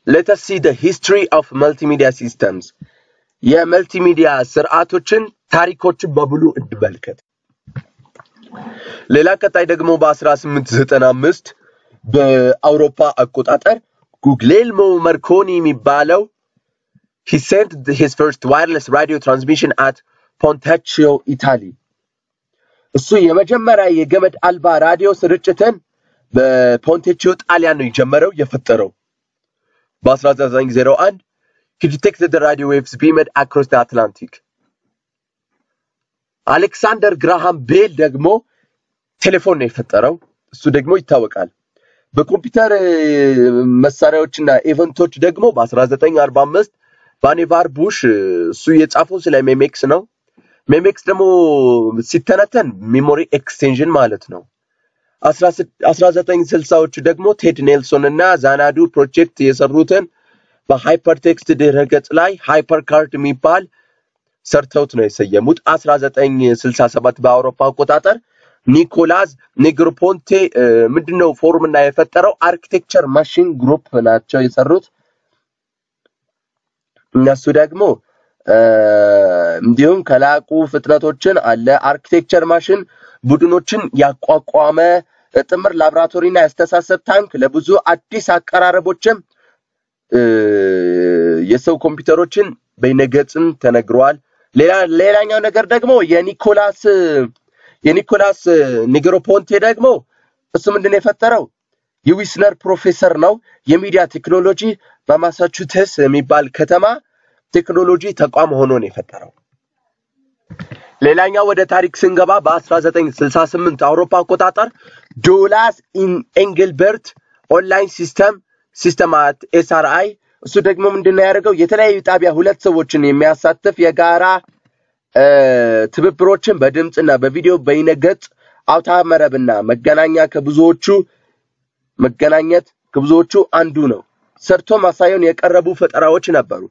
ሌተስ ሲ ደ ሂስትሪ ኦፍ መልቲሚዲያ ሲስተምስ የመልቲሚዲያ ስርዓቶችን ታሪኮችን በሙሉ እንመልከት። ሌላ ቀጣይ ደግሞ በ1895 በአውሮፓ አቆጣጠር ጉግሌልሞ መርኮኒ የሚባለው he sent his first wireless radio transmission at ፖንታቺዮ ኢታሊ እሱ የመጀመሪያ የገመድ አልባ ራዲዮ ስርጭትን በፖንቴቺዮ ጣሊያን ነው የጀመረው የፈጠረው። በ1901 he detected the radio waves beamed across the Atlantic. አሌክሳንደር ግራሃም ቤል ደግሞ ቴሌፎን ነው የፈጠረው። እሱ ደግሞ ይታወቃል። በኮምፒውተር እ፣ መሳሪያዎችና ኢቨንቶች ደግሞ በ1945 ቫኔቫር ቡሽ እ፣ እሱ የጻፈው ስለ ሜሜክስ ነው። ሜሜክስ ደግሞ ሲተነተን ሜሞሪ ኤክስቴንሽን ማለት ነው። 1960ዎቹ ደግሞ ቴድ ኔልሶን እና ዛናዱ ፕሮጀክት የሰሩትን በሃይፐርቴክስት ድረ ገጽ ላይ ሃይፐር ካርድ የሚባል ሰርተውት ነው የሰየሙት። 1967 በአውሮፓ አቆጣጠር ኒኮላስ ኔግሮፖንቴ እ፣ ምንድነው ፎርም እና የፈጠረው አርኪቴክቸር ማሽን ግሩፕ ናቸው የሰሩት። እነሱ ደግሞ እ፣ እንዲሁም ከላቁ ፍጥነቶችን አለ አርኪቴክቸር ማሽን ቡድኖችን ያቋቋመ ጥምር ላቦራቶሪና ያስተሳሰብ ታንክ ለብዙ አዲስ አቀራረቦችም እ፣ የሰው ኮምፒውተሮችን በይነገጽም ተነግረዋል። ሌላ ሌላኛው ነገር ደግሞ የኒኮላስ የኒኮላስ ኒግሮፖንቴ ደግሞ እሱ ምንድን ነው የፈጠረው የዊስነር ፕሮፌሰር ነው። የሚዲያ ቴክኖሎጂ በማሳቹሴትስ የሚባል ከተማ ቴክኖሎጂ ተቋም ሆኖ ነው የፈጠረው። ሌላኛው ወደ ታሪክ ስንገባ በ1968 አውሮፓ አቆጣጠር ዶላስ ኤንግልበርት ኦንላይን ሲስተም ሲስተማት ኤስአርአይ እሱ ደግሞ ምንድነው ያደርገው የተለያዩ ጣቢያ ሁለት ሰዎችን የሚያሳትፍ የጋራ እ፣ ትብብሮችን በድምፅና በቪዲዮ በይነገጽ አውታረ መረብና መገናኛ ከብዙዎቹ መገናኘት ከብዙዎቹ አንዱ ነው። ሰርቶ ማሳየውን የቀረቡ ፈጠራዎች ነበሩ።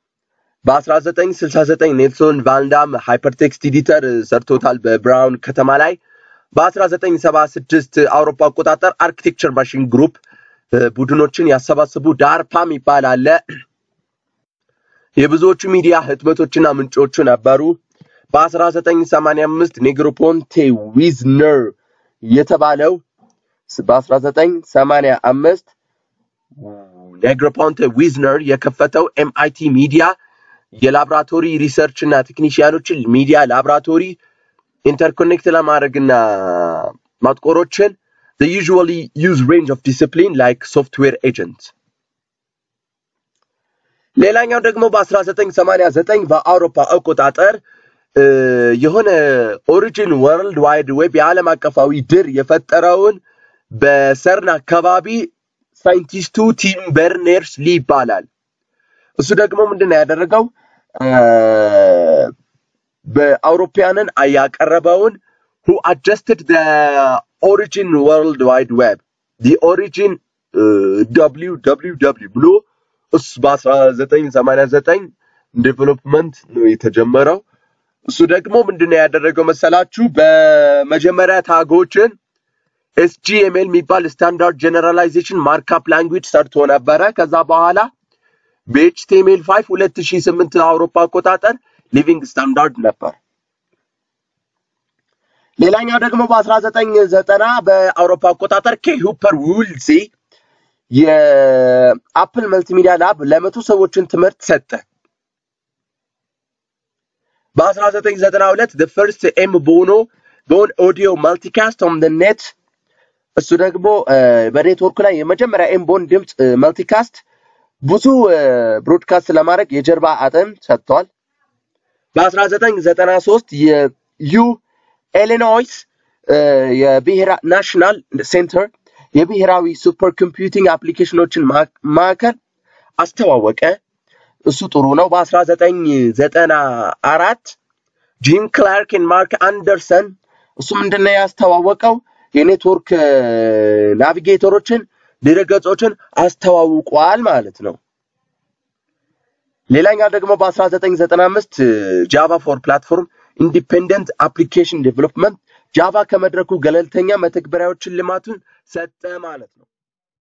በ1969 ኔልሶን ቫንዳም ሃይፐርቴክስት ኤዲተር ሰርቶታል በብራውን ከተማ ላይ። በ1976 አውሮፓ አቆጣጠር አርኪቴክቸር ማሽን ግሩፕ እ፣ ቡድኖችን ያሰባስቡ ዳርፓም ይባላል። የብዙዎቹ ሚዲያ ህትመቶችና ምንጮቹ ነበሩ። በ1985 ኔግሮፖንቴ ዊዝነር የተባለው በ1985 ኔግሮፖንቴ ዊዝነር የከፈተው ኤምአይቲ ሚዲያ የላብራቶሪ ሪሰርች እና ቴክኒሽያኖችን ሚዲያ ላብራቶሪ ኢንተርኮኔክት ለማድረግና ማጥቆሮችን they usually use range of discipline like software agents ሌላኛው ደግሞ በ1989 በአውሮፓ አቆጣጠር እ፣ የሆነ ኦሪጂን ወርልድ ዋይድ ዌብ የዓለም አቀፋዊ ድር የፈጠረውን በሰርን አካባቢ ሳይንቲስቱ ቲም በርነርስ ሊ ይባላል። እሱ ደግሞ ምንድን ነው ያደረገው እ፣ በአውሮፓያንን ያቀረበውን who adjusted the origin world wide web the origin www ብሎ እሱ በ1989 ዴቨሎፕመንት ነው የተጀመረው። እሱ ደግሞ ምንድነው ያደረገው መሰላችሁ? በመጀመሪያ ታጎችን ኤስጂኤምኤል የሚባል ስታንዳርድ ጀነራላይዜሽን ማርካፕ ላንጉጅ ሰርቶ ነበረ። ከዛ በኋላ በኤችቲኤምኤል 5 2008 አውሮፓ አቆጣጠር ሊቪንግ ስታንዳርድ ነበር። ሌላኛው ደግሞ በ1990 በአውሮፓ አቆጣጠር ኬ ሁፐር ውልዚ የአፕል መልቲሚዲያ ላብ ለመቶ ሰዎችን ትምህርት ሰጠ። በ1992 the first ኤም ቦኖ ቦን ኦዲዮ ማልቲካስት ኦን the net እሱ ደግሞ እ፣ በኔትወርኩ ላይ የመጀመሪያ ኤም ቦን ድምፅ ማልቲካስት ብዙ ብሮድካስት ለማድረግ የጀርባ አጥንት ሰጥቷል። በ1993 የዩ ኢሊኖይስ እ፣ የብሔራ ናሽናል ሴንተር የብሔራዊ ሱፐር ኮምፒውቲንግ አፕሊኬሽኖችን ማ- ማዕከል አስተዋወቀ። እሱ ጥሩ ነው። በ1994 ጂም ክላርክ እና ማርክ አንደርሰን እሱ ምንድነው ያስተዋወቀው የኔትወርክ እ፣ ናቪጌተሮችን ድረገጾችን አስተዋውቋል ማለት ነው። ሌላኛው ደግሞ በ1995 ጃቫ ፎር ፕላትፎርም ኢንዲፔንደንት አፕሊኬሽን ዴቨሎፕመንት ጃቫ ከመድረኩ ገለልተኛ መተግበሪያዎችን ልማቱን ሰጠ ማለት ነው።